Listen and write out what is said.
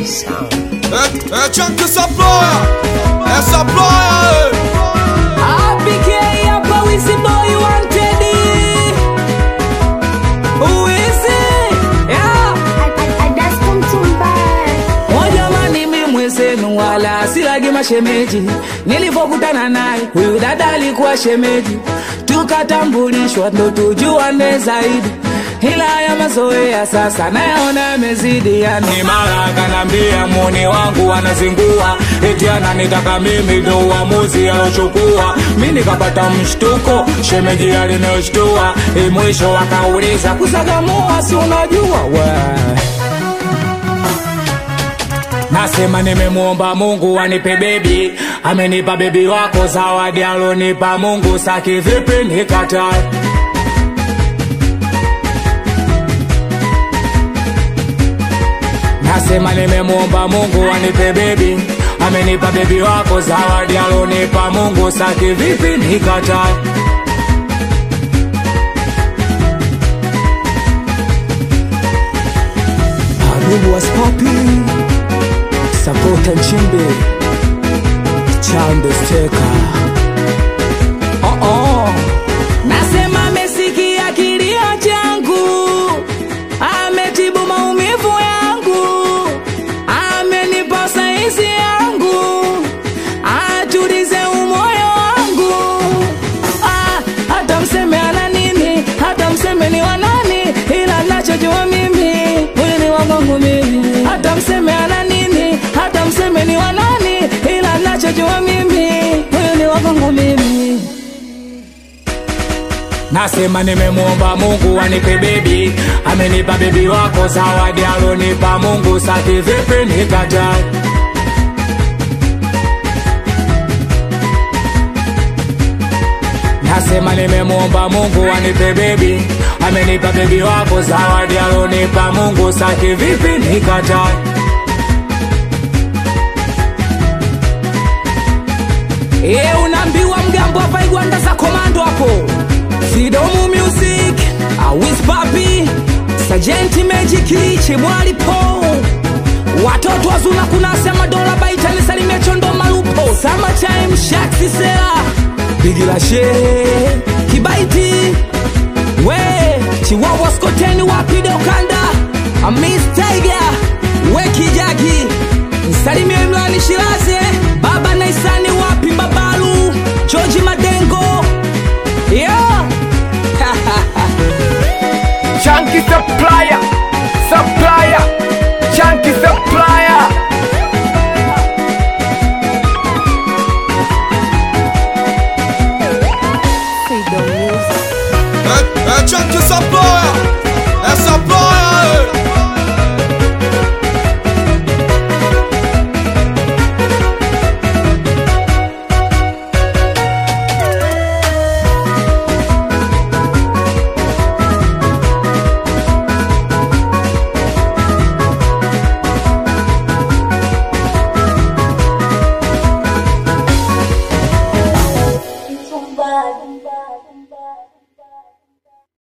sound. É, é Chunk essa ploia, essa ploia, APK hapa Wizzy boy wanted Wizzy yeah. O jamani mimi mwenzenu wala silagi mashemeji nilivyokutana naye huyu dada alikuwa shemeji tukatambulishwa ndo tujuane zaidi ila ya mazoea sasa nayaona yamezidi yani mara kanambia muni wangu anazingua eti ananitaka mimi ndo uamuzi alochukua mi nikapata mshtuko shemeji alinoshtua mwisho akauliza kusagamua si unajua we Nasema nimemwomba Mungu anipe bebi, amenipa bebi wako zawadi alonipa Mungu, saki vipi nikatae? Nasema nimemwomba Mungu anipe bebi, amenipa bebi wako zawadi alonipa Mungu, saki vipi nikatae? Habibu was popping Sapota Nchimbi Chando Steka oh -oh. Nasema amesikia kilio changu Ametibu maumivu yangu Amenipa saizi yangu Atulize umoyo wangu ah, Hata mseme ana nini Hata mseme ni wanani Ila nachojua mimi Huyu ni wangu mimi Hata mseme ana nini Hata mseme ni wanani Ila nachojua mimi Huyu ni wangu mimi Nasema nimemwomba Mungu anipe bebi, amenipa bebi wako zawadi alonipa Mungu, saki vipi nikatae? Nasema nimemwomba Mungu anipe bebi, amenipa bebi wako zawadi alonipa Mungu, saki vipi nikatae? E, unaambiwa mgambo hapa igwanda za komando hapo Fidomu Music Awis Papi Sajenti Magic Liche Mwali Po Watoto wazuna kunasema dola baita nisalimie chondo malupo Sama time shaksi sera Bigila she Kibaiti We Chiwawa skoteni wapi dokanda Amis Tiger We kijagi Nsalimie Imrani Shiraze Baba Naisani wapi Babalu George Madengo Yeah Chunky supplier, supplier, chunky supplier.